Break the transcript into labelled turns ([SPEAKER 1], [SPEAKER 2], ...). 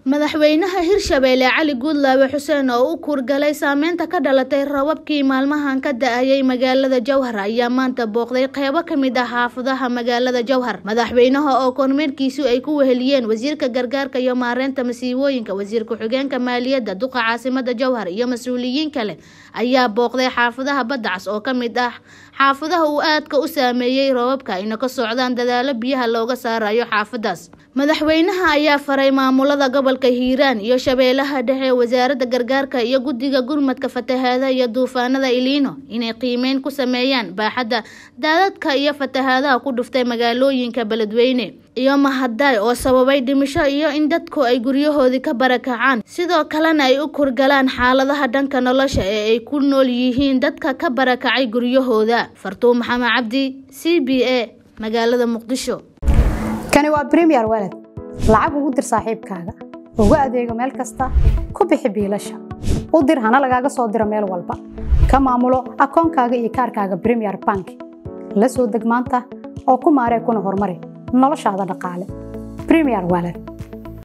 [SPEAKER 1] madaxweynaha hirshabeelle cali guudlaabe xuseen oo u kuurgalay saameynta ka dhalatay rababkii maalmahan ka da-ayay magaalada jowhar ayaa maanta booqday qeybo kamid ah xaafadaha magaalada jowhar madaxweynaha oo kormeerkiisu ay ku weheliyeen wasiirka gargaarka iyo maareynta masiibooyinka wasiir ku-xigeenka maaliyadda duqa caasimada jowhar iyo mas-uuliyiin kale ayaa booqday xaafadaha badacas oo kamid ah xaafadaha uu aadka u saameeyey rababka ayna ka socdaan dadaalo biyaha looga saarayo xaafadaas madaxweynaha ayaa faray maamulada gobolka hiiraan iyo shabeellaha dhexe wasaaradda gargaarka iyo guddiga gurmadka fatahaada iyo duufaanada iliino inay qiimeyn ku sameeyaan baaxadda daadadka iyo fatahaadaha ku dhuftay magaalooyinka beledweyne iyo mahadaay oo sababay dhimisho iyo in dadku ay guryahoodii ka barakacaan sidoo kalena ay u kurgalaan xaaladaha dhanka nolosha ee ay ku nool yihiin dadka ka barakacay guryahooda fartuun maxamed cabdi c b a magaalada muqdisho
[SPEAKER 2] kani waa bremiyer waled lacag ugu dir saaxiibkaaga ugu adeego meel kasta ku bixi biilasha u dir hana lagaaga soo diro meel walba ka maamulo akoonkaaga iyo kaarkaaga bremiyer bank la soo deg maanta oo ku maaree kuna horumari noloshaada dhaqaale bremiyer waled